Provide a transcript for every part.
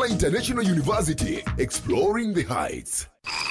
Kigoma International University, exploring the heights.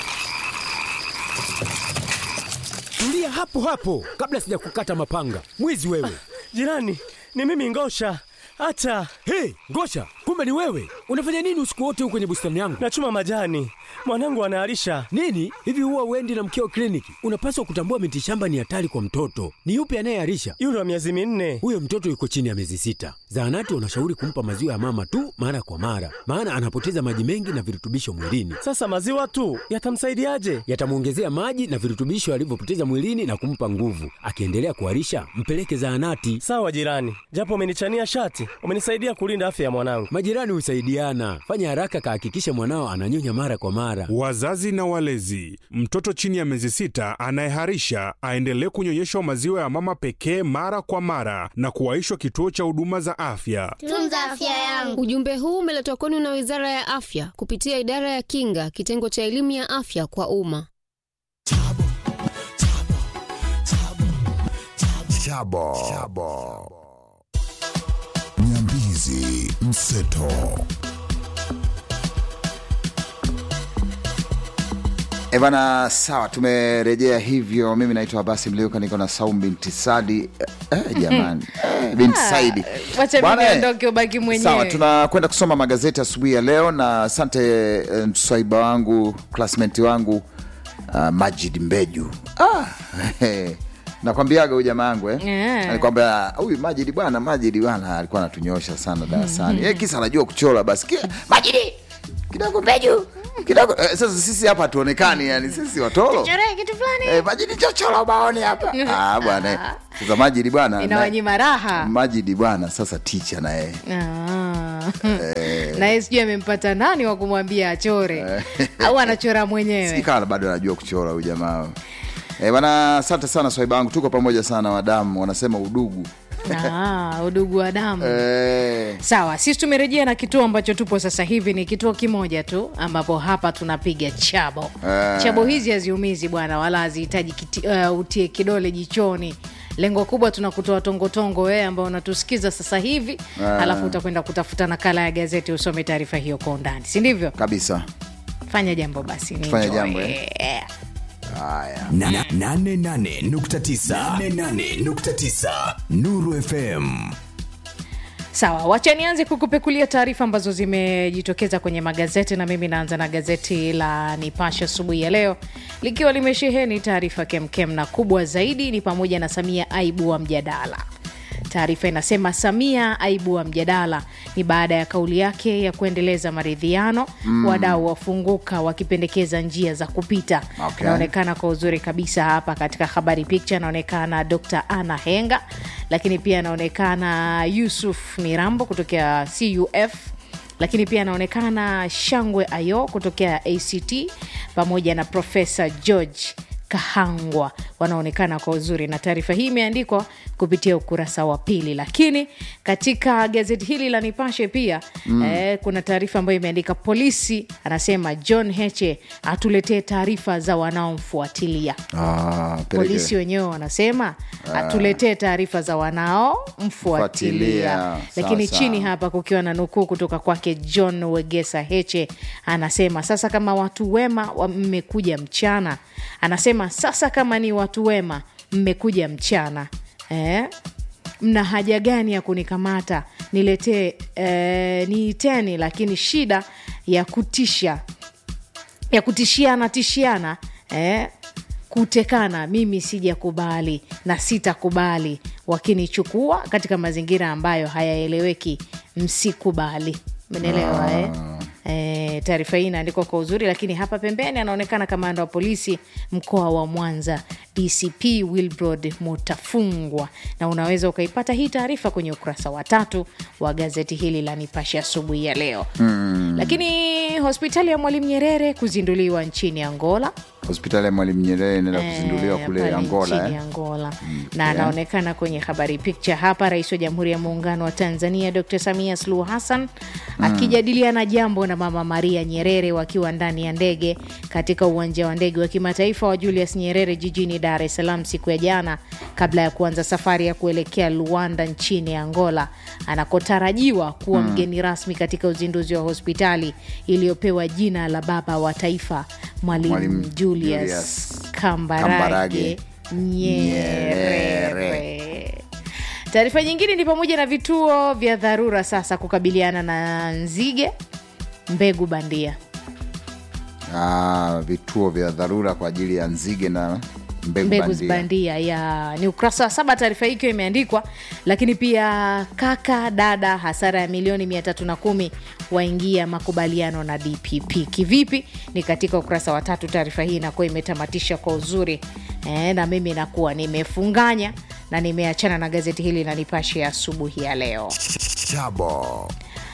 Tulia hapo hapo kabla sijakukata mapanga. Mwizi wewe! Jirani, ni mimi Ngosha. Hata Hey, Ngosha, kumbe ni wewe! Unafanya nini usiku wote huko kwenye bustani yangu? nachuma majani, mwanangu anaharisha. Nini hivi, huwa uendi na mkeo kliniki? Unapaswa kutambua miti shamba ni hatari kwa mtoto. Ni yupi anayeharisha? Yule wa miezi minne. Huyo mtoto yuko chini ya miezi sita. Zahanati wanashauri kumpa maziwa ya mama tu mara kwa mara, maana anapoteza maji mengi na virutubisho mwilini. Sasa maziwa tu yatamsaidiaje? Yatamwongezea maji na virutubisho alivyopoteza mwilini na kumpa nguvu. Akiendelea kuharisha, mpeleke zahanati. Sawa jirani, japo umenichania shati, umenisaidia kulinda afya ya mwanangu. Majirani husaidiana. Fanya haraka, kahakikishe mwanao ananyonya mara kwa mara. Wazazi na walezi, mtoto chini ya miezi sita anayeharisha aendelee kunyonyeshwa maziwa ya mama pekee mara kwa mara na kuwaishwa kituo cha huduma za afya. Tunza afya yangu. Ujumbe huu umeletwa kwenu na Wizara ya Afya kupitia Idara ya Kinga, kitengo cha elimu ya afya kwa umma. Chabo. Chabo. Nyambizi mseto. E bana, sawa, tumerejea hivyo. Mimi naitwa Abasi Mliuka, niko na Saum binti Sadi. Eh, jamani eh, binti Saidi wacha Bwana, mimi eh, ondoke ubaki mwenyewe. Sawa, tunakwenda kusoma magazeti asubuhi ya leo, na asante eh, mswaiba wangu classmate wangu uh, Majid Mbeju ah, nakwambiaga huyu jamaa yangu eh. Yeah. Alikwambia huyu Majid bwana, Majid bwana alikuwa anatunyosha sana darasani eh, kisa anajua kuchora basi Kia, Majid kidogo Mbeju kidogo eh, sasa sisi hapa hatuonekani, yani sisi watoro Choree kitu fulani Eh, Majidi chochola ubaoni hapa. Ah, bwana. eh. Sasa Majidi bwana. na- inawanyima raha Majidi bwana sasa ticha na yeye. Ah. na yeye sijui amempata nani wa kumwambia achore au anachora mwenyewe Sikala bado anajua kuchora huyu jamaa. Eh, bwana asante sana swaiba wangu. Tuko pamoja sana wadamu wanasema udugu. Ah, udugu wa damu Eh, sawa sisi tumerejea na kituo ambacho tupo sasa hivi ni kituo kimoja tu ambapo hapa tunapiga chabo Ah. chabo hizi haziumizi bwana wala hazihitaji kiti- uh, utie kidole jichoni lengo kubwa tunakutoa tongotongo wewe ambao unatusikiza sasa hivi Ah. alafu utakwenda kutafuta nakala ya gazeti usome taarifa hiyo kwa undani si ndivyo kabisa. fanya jambo basi ni Tufanye enjoy. jambo, eh? Eh. Haya. Na- na- nane nane nukta tisa. Nane nane nukta tisa. Nuru FM. sawa wacha nianze kukupekulia taarifa ambazo zimejitokeza kwenye magazeti na mimi naanza na gazeti la nipashe asubuhi ya leo likiwa limesheheni taarifa kemkem na kubwa zaidi ni pamoja na samia aibu wa mjadala taarifa inasema samia aibu wa mjadala ni baada ya kauli yake ya kuendeleza maridhiano mm. wadau wafunguka wakipendekeza njia za kupita Okay. inaonekana kwa uzuri kabisa hapa katika habari picha anaonekana dr ana henga lakini pia anaonekana yusuf mirambo kutokea cuf lakini pia anaonekana shangwe ayo kutokea act pamoja na profesa george kahangwa wanaonekana kwa uzuri na taarifa hii imeandikwa kupitia ukurasa wa pili lakini katika gazeti hili la nipashe pia mm. eh, kuna taarifa ambayo imeandika polisi anasema john heche atuletee taarifa za wanaomfuatilia Ah, peleke. polisi wenyewe wanasema atuletee taarifa za wanaomfuatilia Fuatilia. lakini Sawa, chini sawa. hapa kukiwa na nukuu kutoka kwake john wegesa heche anasema sasa kama watu wema wa- mmekuja mchana anasema sasa kama ni watu wema mmekuja mchana eh? mna haja gani ya kunikamata niletee eh, niiteni lakini shida ya kutisha ya kutishiana tishiana eh, kutekana mimi sijakubali na sitakubali wakinichukua katika mazingira ambayo hayaeleweki msikubali menelewa eh? E, taarifa hii inaandikwa kwa uzuri lakini hapa pembeni anaonekana kamanda wa polisi mkoa wa mwanza dcp wilbrod mutafungwa na unaweza ukaipata hii taarifa kwenye ukurasa wa tatu wa gazeti hili la nipashe asubuhi ya leo mm. lakini hospitali ya mwalimu nyerere kuzinduliwa nchini angola hospitali ya mwalimu nyerere inaenda Eh, kuzinduliwa kule pale angola nchini eh? Angola. na anaonekana kwenye habari picture hapa, rais wa Jamhuri ya Muungano wa Tanzania Dr. Samia Suluhu Hassan akijadiliana jambo na Mama Maria Nyerere wakiwa ndani ya ndege katika uwanja wa ndege wa kimataifa wa Julius Nyerere jijini Dar es Salaam siku ya jana, kabla ya kuanza safari ya kuelekea Luanda nchini Angola anakotarajiwa kuwa mgeni rasmi katika uzinduzi wa hospitali iliyopewa jina la baba wa taifa Mwalimu Mwalimu Julius, Julius Kambarage, Kambarage Nyerere. Taarifa nyingine ni pamoja na vituo vya dharura sasa kukabiliana na nzige, mbegu bandia. Ah, vituo vya dharura kwa ajili ya nzige na mbegu, mbegu bandia. bandia ya ni ukurasa wa saba taarifa hii ikiwa imeandikwa lakini pia kaka dada hasara ya milioni mia tatu na kumi waingia makubaliano na dpp kivipi ni katika ukurasa wa tatu taarifa hii inakuwa imetamatisha kwa uzuri e, na mimi nakuwa nimefunganya na nimeachana na gazeti hili na nipashe ya asubuhi ya leo Chabo.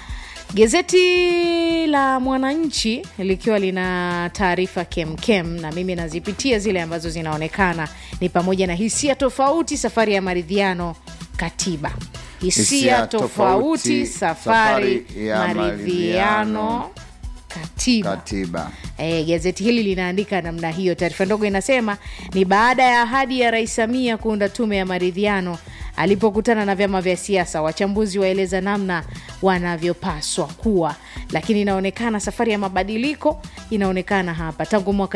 Gazeti la Mwananchi likiwa lina taarifa kemkem, na mimi nazipitia zile ambazo zinaonekana ni pamoja na hisia tofauti, safari ya maridhiano, katiba, hisia Hisia tofauti, tofauti, safari safari ya maridhiano, maridhiano, katiba. katiba E, gazeti hili linaandika namna hiyo. Taarifa ndogo inasema ni baada ya ahadi ya Rais Samia kuunda tume ya maridhiano alipokutana na vyama vya siasa, wachambuzi waeleza namna wanavyopaswa kuwa, lakini inaonekana safari ya mabadiliko inaonekana hapa tangu mwaka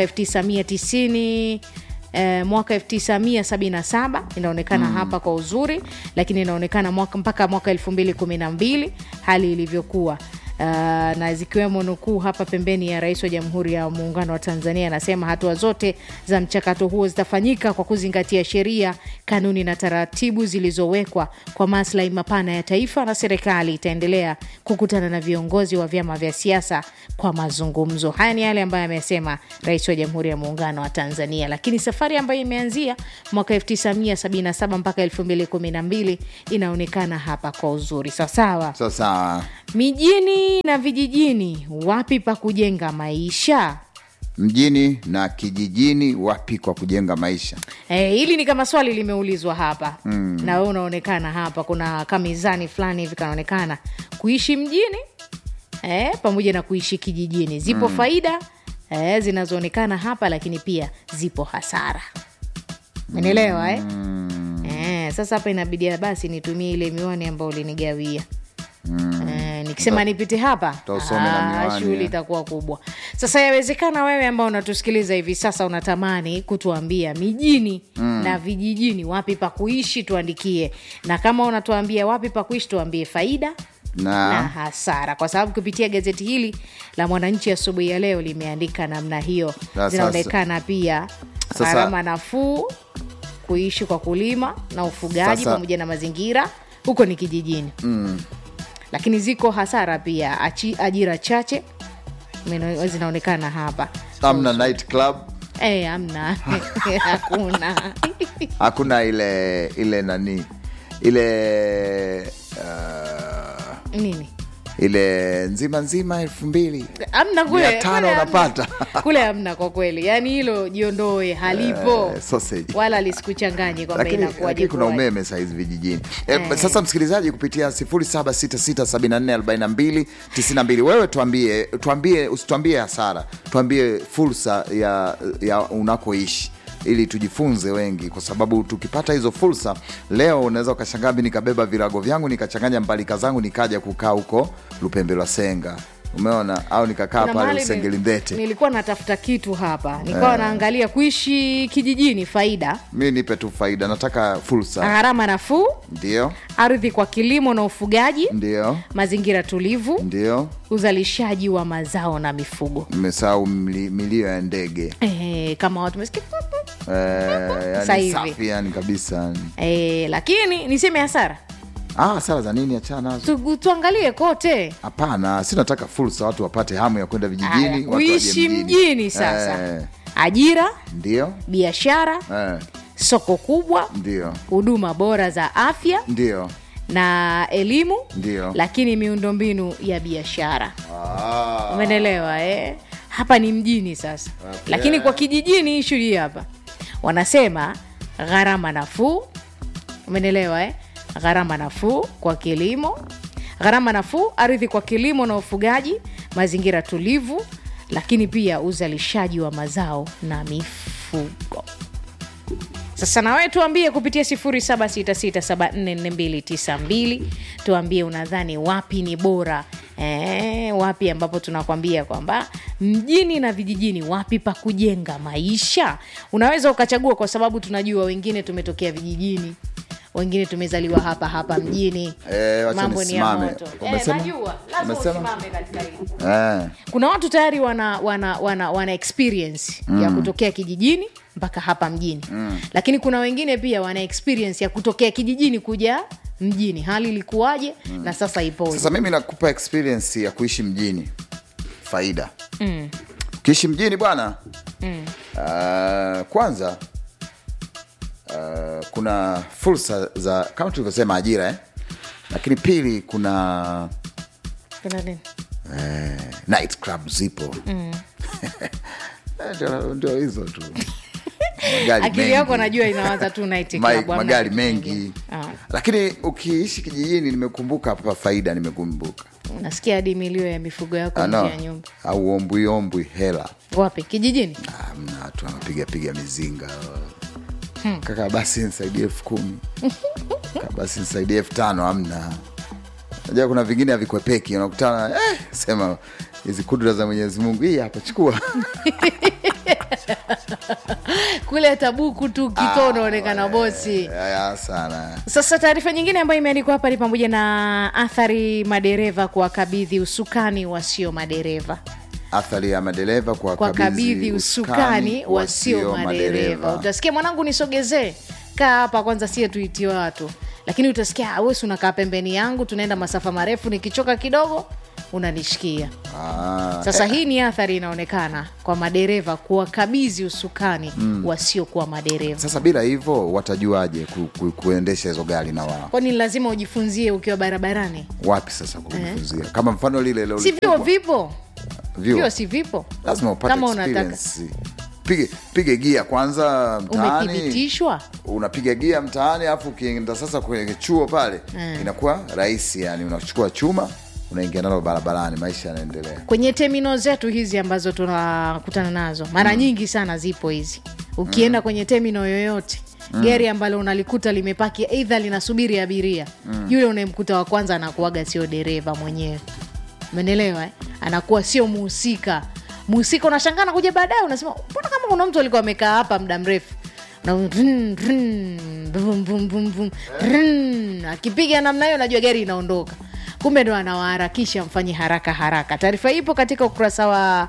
1990 Eh, mwaka 1977 inaonekana hapa kwa uzuri, lakini inaonekana mwaka, mpaka mwaka 2012 hali ilivyokuwa Uh, na zikiwemo nukuu hapa pembeni ya Rais wa Jamhuri ya Muungano wa Tanzania anasema hatua zote za mchakato huo zitafanyika kwa kuzingatia sheria, kanuni na taratibu zilizowekwa kwa maslahi mapana ya taifa, na serikali itaendelea kukutana na viongozi wa vyama vya siasa kwa mazungumzo. Haya ni yale ambayo amesema Rais wa Jamhuri ya Muungano wa Tanzania, lakini safari ambayo imeanzia mwaka 1977 mpaka 2012 inaonekana hapa kwa uzuri sawasawa sasa mijini na vijijini wapi pa kujenga maisha mjini na kijijini wapi kwa kujenga maisha Eh, hili ni kama swali limeulizwa hapa mm. na wewe unaonekana hapa kuna kamizani fulani hivi kanaonekana kuishi mjini eh, pamoja na kuishi kijijini zipo mm. faida eh, zinazoonekana hapa lakini pia zipo hasara menelewa eh? Eh, sasa hapa inabidi basi nitumie ile miwani ambayo ulinigawia Eh, nikisema nipite hapa utausome na ah, miwani, shughuli eh. itakuwa kubwa sasa yawezekana wewe ambao unatusikiliza hivi sasa unatamani kutuambia mijini na vijijini wapi pa kuishi tuandikie na kama unatuambia wapi pa kuishi tuambie faida na na hasara kwa sababu kupitia gazeti hili la mwananchi asubuhi ya leo limeandika namna hiyo Sasa- zinaonekana pia Sasa- gharama nafuu kuishi kwa kulima na ufugaji Sasa- pamoja na mazingira huko ni kijijini mm. lakini ziko hasara pia achi, ajira chache meno- zinaonekana hapa amna night club Eh, amna hakuna hakuna ile ile nani ile uh, nini ile nzima nzima elfu mbili amna kule Mia tano kule hamna. unapata. kule amna kwa kweli yaani hilo jiondoe halipo Eh, sausage. wala lisikuchanganye kwamba lakini, inakuwaje lakini kuna kuwaje. umeme sahizi vijijini e, sasa msikilizaji kupitia 0766744292 wewe tuambie tuambie usituambie hasara tuambie fursa ya, ya unakoishi ili tujifunze wengi kwa sababu tukipata hizo fursa leo unaweza ukashangaa mi nikabeba virago vyangu nikachanganya mbalika zangu nikaja kukaa huko lupembe lwa senga umeona au nikakaa Kuna pale mahali ni- usengelindete nilikuwa natafuta kitu hapa nikawa naangalia kuishi kijijini faida mi nipe tu faida nataka fursa gharama nafuu ndio ardhi kwa kilimo na ufugaji ndio mazingira tulivu ndio uzalishaji wa mazao na mifugo mmesahau mli- milio ya ndege e, kama watu mesikia Eh, Sasa yani hivi. safi yani kabisa e, lakini niseme hasara ah, sara za nini achana nazo tu, tuangalie kote hapana si nataka fursa watu wapate hamu ya kwenda Aya, vijijini watu waje kuishi mjini sasa Eh, ajira ndio biashara eh, soko kubwa ndio huduma bora za afya ndio na elimu Ndio. lakini miundombinu ya biashara umenelewa eh? hapa ni mjini sasa lakini kwa kijijini ishu hii hapa wanasema gharama nafuu umenelewa eh? gharama nafuu kwa kilimo gharama nafuu ardhi kwa kilimo na ufugaji mazingira tulivu lakini pia uzalishaji wa mazao na mifugo sasa nawe tuambie kupitia 0766744292 tuambie unadhani wapi ni bora e, wapi ambapo tunakwambia kwamba mjini na vijijini wapi pa kujenga maisha unaweza ukachagua kwa sababu tunajua wengine tumetokea vijijini wengine tumezaliwa hapa hapa mjini Eh, wacha mambo ni ya nisimame. moto eh, Umesema? najua lazima Umesema? usimame katika hili eh. kuna watu tayari wana wana wana, wana experience mm. ya kutokea kijijini mpaka hapa mjini mm. lakini kuna wengine pia wana experience ya kutokea kijijini kuja mjini hali ilikuwaje mm. na sasa ipoje sasa mimi nakupa experience ya kuishi mjini faida mm. ukiishi mjini bwana mm. uh, kwanza uh, kuna fursa za kama tulivyosema ajira eh? lakini pili kuna Kuna nini? night club zipo mm. ndio ndio hizo tu Magari akili yako mengi. najua inawaza tu night Ma- club, hamna magari kitu mengi kingine. Ah. lakini ukiishi kijijini nimekumbuka hapa faida nimekumbuka unasikia hadi milio ya mifugo yako Ah, nje no. ya nyumba au ombwi ombwi hela wapi kijijini Ah, mna watu wanapiga piga mizinga kaka basi nisaidie elfu kumi kaka basi nisaidie elfu tano amna najua kuna vingine havikwepeki unakutana eh, sema hizi kudra za mwenyezi mungu hii hapa chukua kule tabuku tu kito unaonekana bosi ya sana sasa taarifa nyingine ambayo imeandikwa hapa ni pamoja na athari madereva kuwakabidhi usukani wasio madereva athari ya madereva kwa kwa kabidhi usukani wasio madereva utasikia mwanangu nisogezee kaa hapa kwanza sie tuitie watu lakini utasikia "Ah, wesi unakaa pembeni yangu tunaenda masafa marefu nikichoka kidogo unanishikia Ah, sasa hii ni athari inaonekana kwa madereva kuwakabidhi usukani mm. wasiokuwa madereva sasa bila hivyo watajuaje ku, ku, kuendesha hizo gari na wao kwani lazima ujifunzie ukiwa barabarani wapi sasa kujifunzia kama mfano lile leo si vyo vipo vyuo. vyo si vipo lazima upate Kama unataka. experience. pige pige gia kwanza mtaani umethibitishwa unapiga gia mtaani alafu ukienda sasa kwenye chuo pale Mm. inakuwa rahisi yani unachukua chuma unaingia nalo barabarani maisha yanaendelea kwenye temino zetu hizi ambazo tunakutana nazo mara nyingi sana zipo hizi ukienda kwenye temino yoyote gari ambalo unalikuta limepaki eidha linasubiri abiria yule unayemkuta wa kwanza anakuaga sio dereva mwenyewe umenelewa eh? anakuwa sio muhusika muhusika unashangaa nakuja baadaye unasema mbona kama kuna mtu alikuwa amekaa hapa muda mrefu Na run, run, vum, vum, vum, vum, run. akipiga namna hiyo najua gari inaondoka kumbe ndo anawaharakisha mfanye haraka haraka taarifa ipo katika ukurasa wa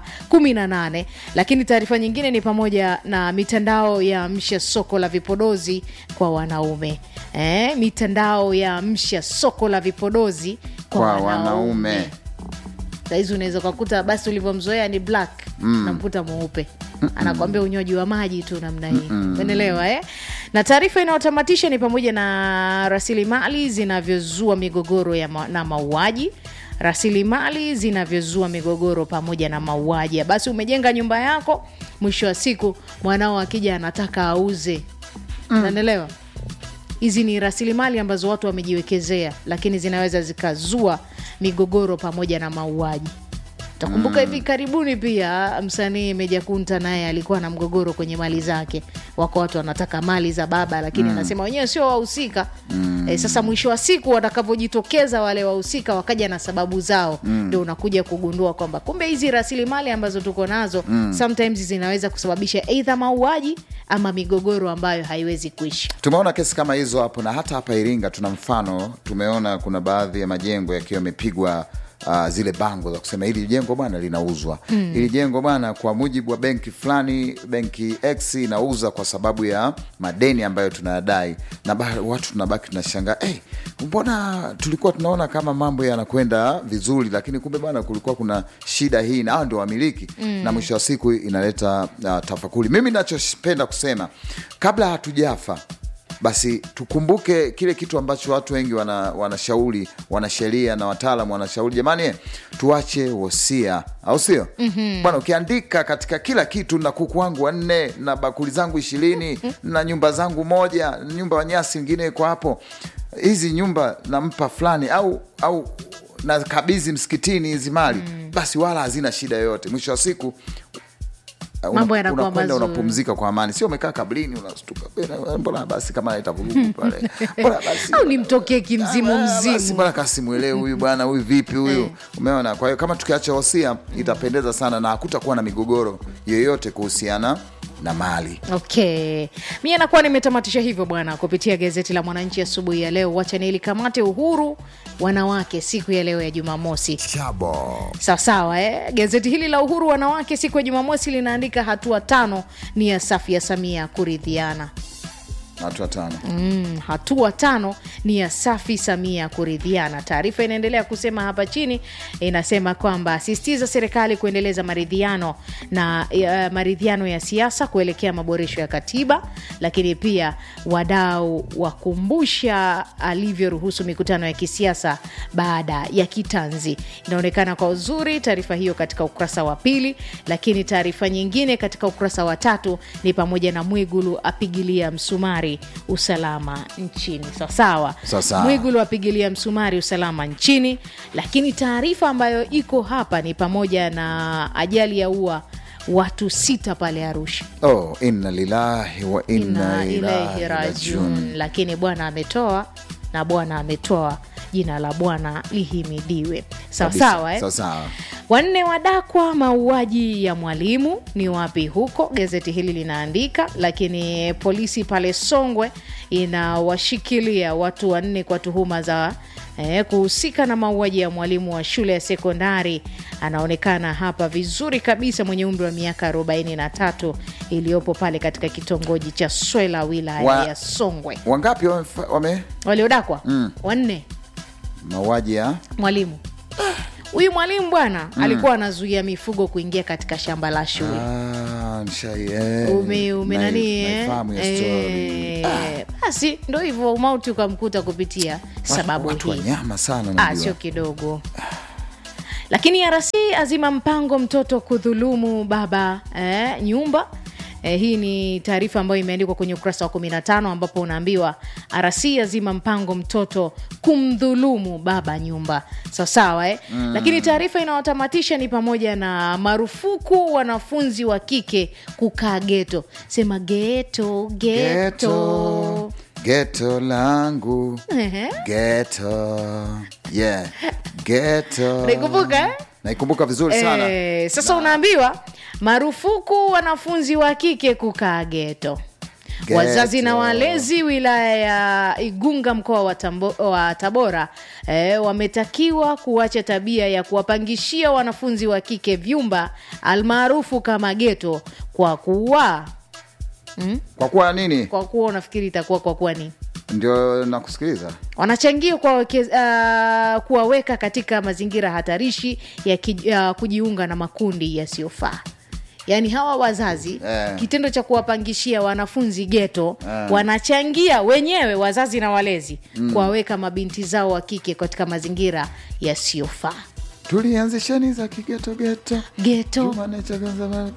18 lakini taarifa nyingine ni pamoja na mitandao ya msha soko la vipodozi kwa wanaume eh, mitandao ya msha soko la vipodozi kwa, kwa wanaume, wanaume sahizi unaweza ukakuta basi ulivyomzoea ni black mm. namkuta mweupe anakwambia unywaji wa maji tu namna hii umeelewa eh? na taarifa inayotamatisha ni pamoja na rasilimali zinavyozua migogoro ya ma- na mauaji rasilimali zinavyozua migogoro pamoja na mauaji basi umejenga nyumba yako mwisho wa siku mwanao akija anataka auze unanielewa hizi ni rasilimali ambazo watu wamejiwekezea lakini zinaweza zikazua migogoro pamoja na mauaji takumbuka hivi karibuni pia msanii meja kunta naye alikuwa na mgogoro kwenye mali zake wako watu wanataka mali za baba lakini anasema wenyewe sio wahusika e, sasa mwisho wa siku watakavyojitokeza wale wahusika wakaja na sababu zao ndio unakuja kugundua kwamba kumbe hizi rasilimali ambazo tuko nazo sometimes zinaweza kusababisha eidha mauaji ama migogoro ambayo haiwezi kuisha tumeona kesi kama hizo hapo na hata hapa iringa tuna mfano tumeona kuna baadhi ya majengo yakiwa yamepigwa Uh, zile bango za kusema hili jengo bwana linauzwa mm. hili jengo bwana kwa mujibu wa benki fulani benki x inauza kwa sababu ya madeni ambayo tunayadai na ba, watu tunabaki tunashangaa hey, mbona tulikuwa tunaona kama mambo yanakwenda vizuri lakini kumbe bwana kulikuwa kuna shida hii na hao ndio wamiliki mm. na mwisho wa siku inaleta uh, tafakuri mimi nachopenda kusema kabla hatujafa basi tukumbuke kile kitu ambacho watu wengi wana, wanashauri wanasheria na wataalam wanashauri jamani tuache wosia au sio mm-hmm. bwana ukiandika katika kila kitu na kuku wangu wanne na bakuli zangu ishirini na nyumba zangu moja nyumba ya nyasi ingine iko hapo hizi nyumba nampa fulani au au na kabizi msikitini hizi mali mm. basi wala hazina shida yoyote mwisho wa siku uh, Mambo una- yanakuwa unakwenda mazuri. unapumzika kwa amani sio umekaa kabrini unastuka "Bena, mbona basi kama naita vurugu pale mbona basi au nimtokee kimzimu Ah, basi mzimu mbona kasimwelewe huyu bwana huyu vipi huyu umeona kwa hiyo kama tukiacha wosia itapendeza sana na hakutakuwa na migogoro yoyote kuhusiana na mali okay mi nakuwa nimetamatisha hivyo bwana kupitia gazeti la mwananchi asubuhi ya leo wacha nilikamate uhuru wanawake siku ya leo ya jumamosi Chabo. sawasawa eh? gazeti hili la uhuru wanawake siku ya jumamosi linaandika hatua tano ni ya safi ya samia kuridhiana watu watano Mm, hatua tano ni ya safi samia kuridhiana taarifa inaendelea kusema hapa chini inasema kwamba asisitiza serikali kuendeleza maridhiano na uh, maridhiano ya siasa kuelekea maboresho ya katiba lakini pia wadau wakumbusha alivyoruhusu mikutano ya kisiasa baada ya kitanzi inaonekana kwa uzuri taarifa hiyo katika ukurasa wa pili lakini taarifa nyingine katika ukurasa wa tatu ni pamoja na mwigulu apigilia msumari usalama nchini sawasawa Sawasawa. mwigulu apigilia msumari usalama nchini lakini taarifa ambayo iko hapa ni pamoja na ajali ya ua watu sita pale arusha oh, inna lillahi wa inna inna ilaihi ilaihi rajiun rajiun lakini bwana ametoa na bwana ametoa jina la bwana lihimidiwe sawasawa eh? Sawa sawa. wanne wadakwa mauaji ya mwalimu ni wapi huko gazeti hili linaandika lakini polisi pale songwe inawashikilia watu wanne kwa tuhuma za eh, kuhusika na mauaji ya mwalimu wa shule ya sekondari anaonekana hapa vizuri kabisa mwenye umri wa miaka 43 iliyopo pale katika kitongoji cha swela wilaya Wa- ya songwe wangapi wamefa- wame waliodakwa wanne mauaji ya mwalimu huyu mwalimu bwana alikuwa anazuia mifugo kuingia katika shamba la shule Ah, nishai- eh, ume, ume nai- nani eh? naifahamu ya story. Eh, basi ndo hivyo umauti ukamkuta kupitia sababu watu hii wanyama sana ah, unajua. sio kidogo lakini rc azima mpango mtoto kudhulumu baba eh, nyumba Eh, hii ni taarifa ambayo imeandikwa kwenye ukurasa wa 15 ambapo unaambiwa rc azima mpango mtoto kumdhulumu baba nyumba sawasawa eh? mm. lakini taarifa inayotamatisha ni pamoja na marufuku wanafunzi wa kike kukaa geto sema geto geto geto geto langu Ehe. geto yeah geto Naikumbuka, eh? naikumbuka vizuri sana Eh, sasa unaambiwa marufuku wanafunzi wa kike kukaa geto Geto. wazazi na walezi wilaya ya igunga mkoa wa, Tambo, wa tabora eh, wametakiwa kuacha tabia ya kuwapangishia wanafunzi wa kike vyumba almaarufu kama geto kwa kuwa kwa kuwa nini kwa kuwa unafikiri itakuwa kwa kuwa nini ndio nakusikiliza wanachangia kuwaweke- uh, kuwaweka katika mazingira hatarishi ya ki, uh, kujiunga na makundi yasiyofaa yaani hawa wazazi Eh. kitendo cha kuwapangishia wanafunzi geto wanachangia wenyewe wazazi na walezi kuwaweka mabinti zao wa kike katika mazingira yasiyofaa tulianzisheni za kigetogeto geto Jumane cha kwanza-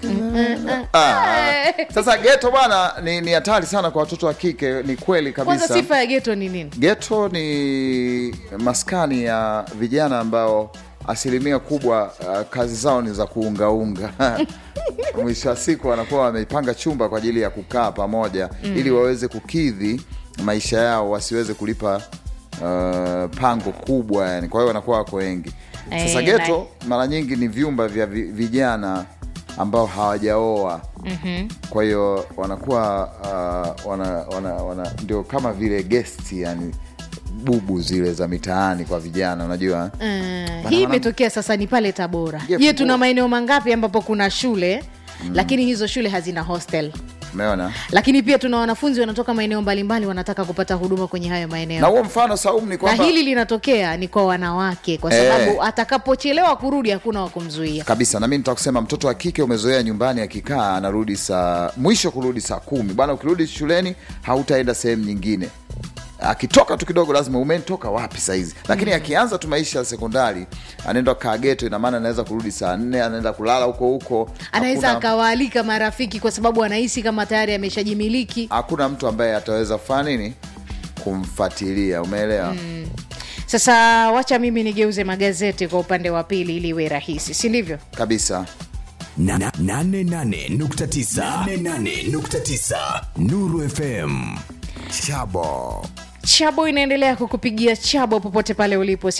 Ah, sasa geto bwana ni ni hatari sana kwa watoto wa kike ni kweli kwanza kabisa sifa ya geto ni nini geto ni maskani ya vijana ambao asilimia kubwa uh, kazi zao ni za kuungaunga mwisho wa siku wanakuwa wameipanga chumba kwa ajili ya kukaa pamoja mm. ili waweze kukidhi maisha yao wasiweze kulipa uh, pango kubwa yani kwa hiyo wanakuwa wako wengi sasa Eh, geto mara nyingi ni vyumba vya vi- vijana ambao hawajaoa mm-hmm. kwa hiyo wanakuwa uh, wana, wana, wana, ndio kama vile gesti yani bubu zile za mitaani kwa vijana unajua Uh, hii wana- imetokea sasa ni pale tabora Je, je fungua. tuna maeneo mangapi ambapo kuna shule mm. lakini hizo shule hazina hostel umeona lakini pia tuna wanafunzi wanatoka maeneo mbalimbali wanataka kupata huduma kwenye hayo na maeneo huo mfano Saumu ni na kwamba hili linatokea ni kwa wanawake kwa Eh. sababu atakapochelewa kurudi hakuna wa kumzuia kabisa na mi nitakusema mtoto wa kike umezoea nyumbani akikaa anarudi saa mwisho kurudi saa kumi bwana ukirudi shuleni hautaenda sehemu nyingine akitoka tu kidogo lazima umetoka wapi sahizi lakini akianza tu maisha ya sekondari anaenda kaa geto ina maana anaweza kurudi saa nne anaenda kulala huko huko anaweza Hakuna- akawaalika marafiki kwa sababu anahisi kama tayari ameshajimiliki hakuna mtu ambaye ataweza kufanya nini kumfuatilia umeelewa sasa wacha mimi nigeuze magazeti kwa upande wa pili ili iwe rahisi si ndivyo kabisa Na- na- nane nane nukta tisa. Nane nane nukta tisa. Nuru FM Chabo chabo inaendelea kukupigia chabo popote pale ulipo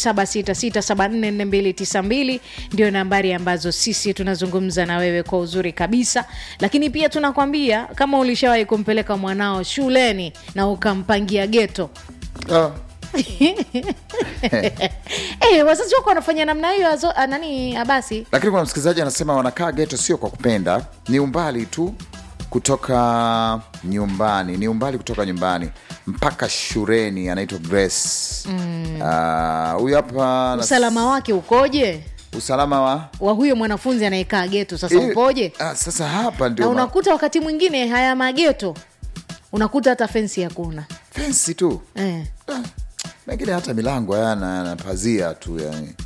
0766744292 ndio nambari ambazo sisi tunazungumza na wewe kwa uzuri kabisa lakini pia tunakwambia kama ulishawahi kumpeleka mwanao shuleni na ukampangia geto ah. hey, wazazi wako wanafanya namna hiyo azo- ah, nani abasi lakini kuna msikilizaji anasema wanakaa geto sio kwa kupenda ni umbali tu kutoka nyumbani ni umbali kutoka nyumbani mpaka shuleni anaitwa grace Ah, huyu hapa nas- usalama wake ukoje usalama wa wa huyo mwanafunzi anayekaa geto sasa upoje Ah, sasa hapa na ndio ma- unakuta wakati mwingine haya mageto unakuta hata fensi hakuna fensi tu eh. mengine hata milango hayana yana pazia tu yani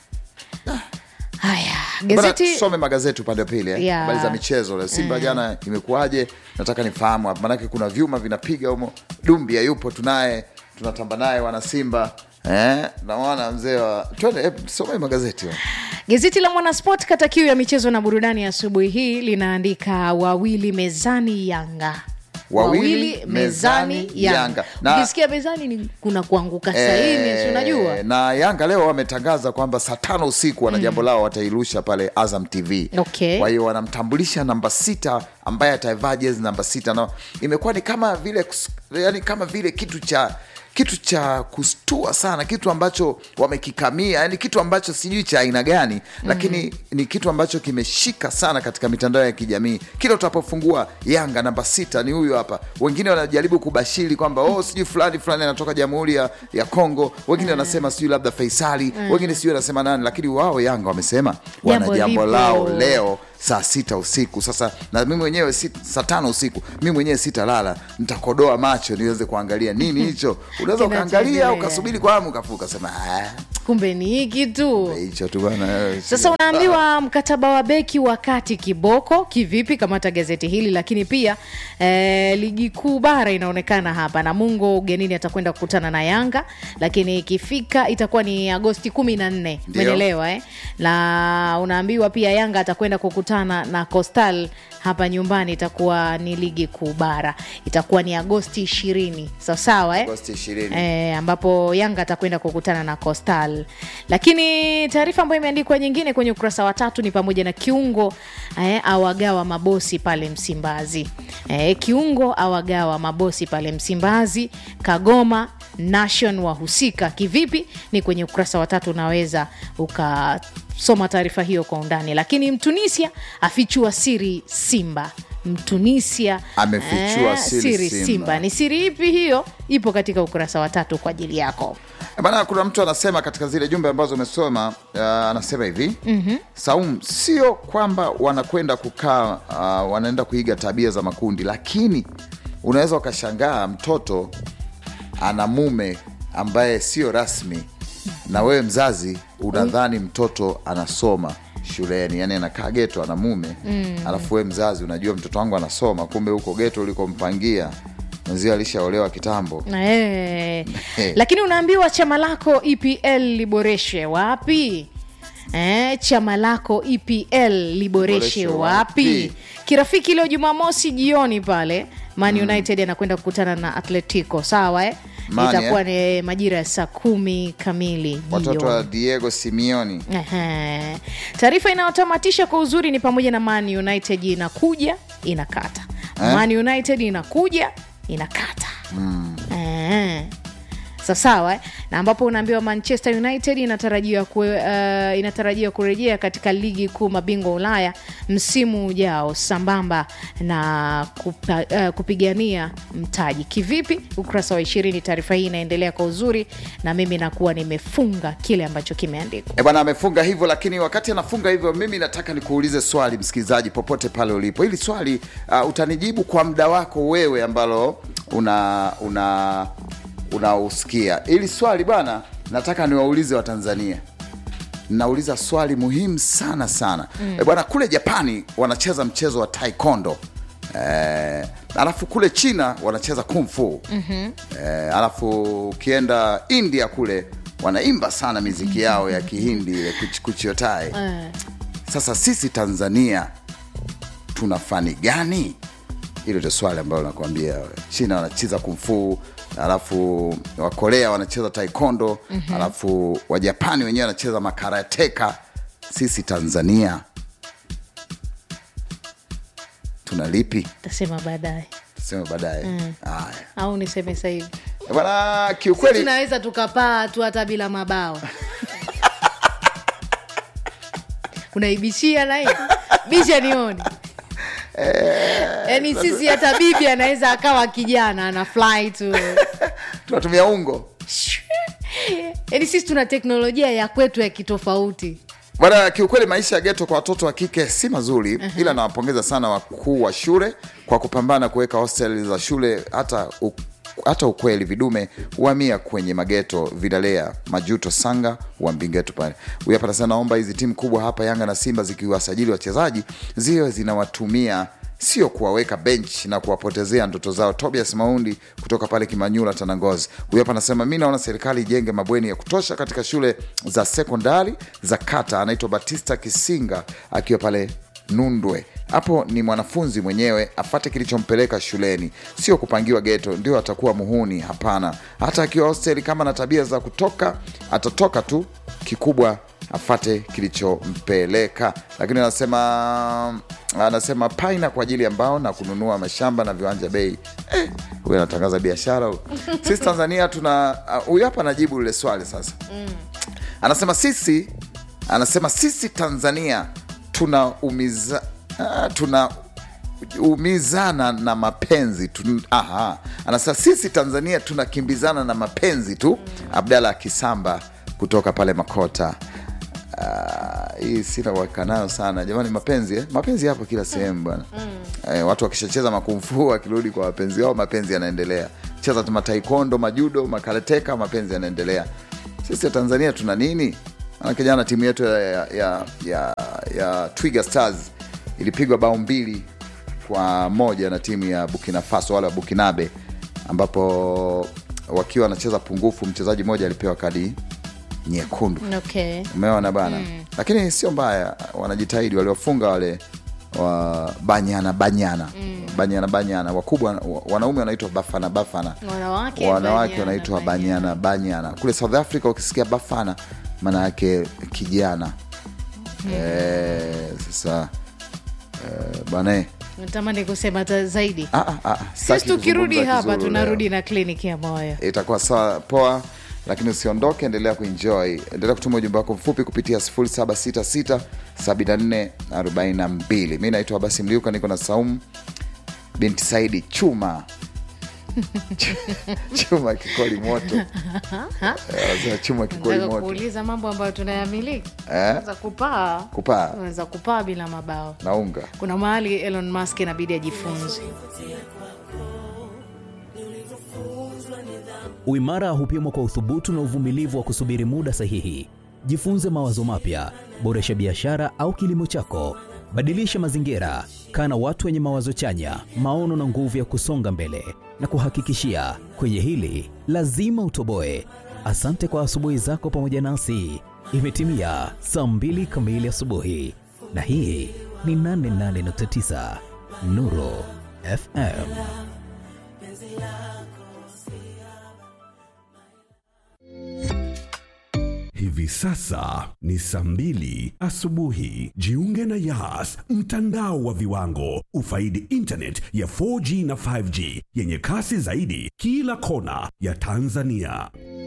haya Bana, gazeti tusome magazeti upande wa pili eh? Yeah. habari za michezo leo simba jana imekuwaje nataka nifahamu hapa manake kuna vyuma vinapiga humo dumbia yupo tunaye tunatamba naye wana simba eh? naona mzee wa twende eh, some magazeti wa. Gazeti la Mwanasport kata kiu ya michezo na burudani asubuhi hii linaandika wawili mezani Yanga Wawili mezani Yanga. Na- ukisikia mezani ni kuna kuanguka saini si unajua na Yanga leo wametangaza kwamba saa tano usiku wana jambo lao watairusha pale Azam TV. Okay. Kwa hiyo wanamtambulisha namba sita ambaye atavaa jezi namba sita na imekuwa ni kama vile kus- yani kama vile kitu cha kitu cha kustua sana kitu ambacho wamekikamia yani kitu ambacho sijui cha aina gani lakini ni kitu ambacho kimeshika sana katika mitandao ya kijamii kila utapofungua yanga namba sita ni huyu hapa wengine wanajaribu kubashiri kwamba oh sijui fulani fulani anatoka jamhuri ya, ya kongo wengine wanasema sijui labda faisali wengine sijui wanasema nani lakini wao yanga wamesema wana Jambo jambo lipo. lao leo saa sita usiku sasa na mi mwenyewe sit- saa tano usiku mi mwenyewe sitalala nitakodoa macho niweze kuangalia nini hicho unaweza ukaangalia Kinachoendelea. ukasubiri kwa hamu ukafuka ukasema "Ah, kumbe ni hiki tu hicho tu bwana eh, sasa unaambiwa mkataba wa beki wakati kiboko kivipi kamata gazeti hili lakini pia eh, ligi kuu bara inaonekana hapa namungo ugenini atakwenda kukutana na yanga lakini ikifika itakuwa ni agosti kumi na nne Ndio. umeelewa eh? na unaambiwa pia yanga atakwenda kukutana na costal hapa nyumbani itakuwa ni ligi kuu bara itakuwa ni agosti ishirini sawasawa eh? Agosti 20. e, ambapo yanga atakwenda kukutana na costal lakini taarifa ambayo imeandikwa nyingine kwenye ukurasa wa tatu ni pamoja na kiungo eh, awagawa mabosi pale msimbazi eh, kiungo awagawa mabosi pale msimbazi kagoma nation wahusika kivipi ni kwenye ukurasa wa tatu unaweza ukasoma taarifa hiyo kwa undani lakini mtunisia afichua siri simba mtunisia Amefichua siri simba. Simba. ni siri ipi hiyo ipo katika ukurasa wa tatu kwa ajili yako bana kuna mtu anasema katika zile jumbe ambazo umesoma uh, anasema hivi mm-hmm. saum sio kwamba wanakwenda kukaa uh, wanaenda kuiga tabia za makundi lakini unaweza ukashangaa mtoto ana mume ambaye sio rasmi na wewe mzazi unadhani mtoto anasoma shuleni yani anakaa geto ana mume mm. alafu wewe mzazi unajua mtoto wangu anasoma kumbe huko geto ulikompangia mwenzio alishaolewa kitambo Eh, lakini unaambiwa chama lako epl liboreshe wapi Eh, chama lako epl liboreshe Liboreshe wapi wapi? kirafiki leo jumamosi jioni pale man united anakwenda kukutana na atletico sawa eh? Man, itakuwa ni majira ya saa kumi kamili watoto wa jioni. diego simioni Ehe. taarifa inayotamatisha kwa uzuri ni pamoja na man united inakuja inakata Eh? man united inakuja inakata mm. sawasawa eh? na ambapo unaambiwa manchester united inatarajiwa kue, uh, inatarajiwa kurejea katika ligi kuu mabingwa ulaya msimu ujao sambamba na kupa, uh, kupigania mtaji kivipi ukurasa wa ishirini taarifa hii inaendelea kwa uzuri na mimi nakuwa nimefunga kile ambacho kimeandikwa E bwana amefunga hivyo, lakini wakati anafunga hivyo, mimi nataka nikuulize swali, msikilizaji, popote pale ulipo. Hili swali uh, utanijibu kwa muda wako wewe ambalo una una unausikia. Hili swali bwana, nataka niwaulize Watanzania. Nauliza swali muhimu sana sana. Mm. E bwana, kule Japani wanacheza mchezo wa taekwondo. Eh, alafu kule China wanacheza kung fu. Mm-hmm. Eh, alafu ukienda India kule wanaimba sana miziki yao ya Kihindi ile kuch- kuchiotai. Eh. Sasa sisi Tanzania tuna fani gani? Hilo ndio swali ambalo nakwambia. China wanacheza kumfu, alafu Wakorea wanacheza taekwondo, mm-hmm. alafu Wajapani wenyewe wanacheza makarateka. Sisi Tanzania tuna lipi? tasema baadaye Tuseme baadaye. Haya au niseme sahivi bwana, kiukweli tunaweza tukapaa tu hata bila mabao unaibishia nai bisha nione yaani sisi hata bibi anaweza akawa kijana ana fly tu tunatumia ungo yaani sisi tuna teknolojia ya kwetu ya kitofauti Bwana, kiukweli maisha ya geto kwa watoto wa kike si mazuri uh-huh. ila nawapongeza sana wakuu wa shule kwa kupambana kuweka hostel za shule hata u, hata ukweli vidume huhamia kwenye mageto vidalea majuto sanga wa mbingeto pale huyu hapa nasema naomba hizi timu kubwa hapa yanga na simba zikiwasajili wachezaji ziwe zinawatumia sio kuwaweka bench na kuwapotezea ndoto zao. Tobias Maundi kutoka pale Kimanyula, Tanangozi, huyu hapa anasema mi naona serikali ijenge mabweni ya kutosha katika shule za sekondari za kata. Anaitwa Batista Kisinga akiwa pale Nundwe. Hapo ni mwanafunzi mwenyewe afate kilichompeleka shuleni, sio kupangiwa geto ndio atakuwa muhuni. Hapana, hata akiwa hosteli kama na tabia za kutoka, atatoka tu. Kikubwa afate kilichompeleka. Lakini anasema anasema paina kwa ajili ya mbao na kununua mashamba na viwanja bei. Eh, huyu anatangaza biashara huyu. Sisi Tanzania tuna huyu hapa anajibu lile swali sasa. Anasema sisi anasema sisi Tanzania tuna umiza ah, tuna umizana na mapenzi tu. Aha, anasema sisi Tanzania tunakimbizana na mapenzi tu. Abdalla Kisamba kutoka pale Makota. Uh, hii sina uhakika nayo sana jamani, mapenzi eh? mapenzi yapo kila sehemu bwana eh, watu wakishacheza makumfu wakirudi kwa wapenzi wao, mapenzi yanaendelea. Cheza tu mataikondo, majudo, makarateka, mapenzi yanaendelea. Sisi Tanzania tuna nini? Manake jana timu yetu ya, ya, ya, ya, ya Twiga Stars ilipigwa bao mbili kwa moja na timu ya Burkina Faso, wale wa Bukinabe, ambapo wakiwa wanacheza pungufu, mchezaji mmoja alipewa kadi nyekundu. okay. Umeona bana mm. Lakini sio mbaya, wanajitahidi waliofunga wale wa banyana banyana mm. banyana banyana wakubwa, wa- wanaume wanaitwa bafana bafana, wanawake wanawake banyana, wanaitwa banyana. banyana banyana. Kule South Africa ukisikia bafana maana yake kijana mm. Eh, sasa eh, bana eh, natamani kusema ta- zaidi ah, ah, ah, sisi sitaki tukirudi kuzungumza hapa kizuru tunarudi leo. na kliniki ya moyo itakuwa sawa poa lakini usiondoke endelea kuenjoy endelea kutuma ujumbe wako mfupi kupitia 0766 7442 mi naitwa basi mliuka niko na saumu binti saidi chuma chuma kikoli moto Eh, wanasema chuma kikoli nataka moto kuuliza mambo ambayo tunayamiliki Eh? za kupaa kupaa unaweza kupaa bila mabao naunga kuna mahali elon musk inabidi ajifunze Uimara hupimwa kwa uthubutu na uvumilivu wa kusubiri muda sahihi. Jifunze mawazo mapya, boresha biashara au kilimo chako, badilisha mazingira, kaa na watu wenye mawazo chanya, maono na nguvu ya kusonga mbele. Na kuhakikishia kwenye hili lazima utoboe. Asante kwa asubuhi zako pamoja nasi. Imetimia saa mbili kamili asubuhi, na hii ni 88.9 Nuru FM. Hivi sasa ni saa mbili asubuhi. Jiunge na Yas, mtandao wa viwango. Ufaidi internet ya 4G na 5G yenye kasi zaidi kila kona ya Tanzania.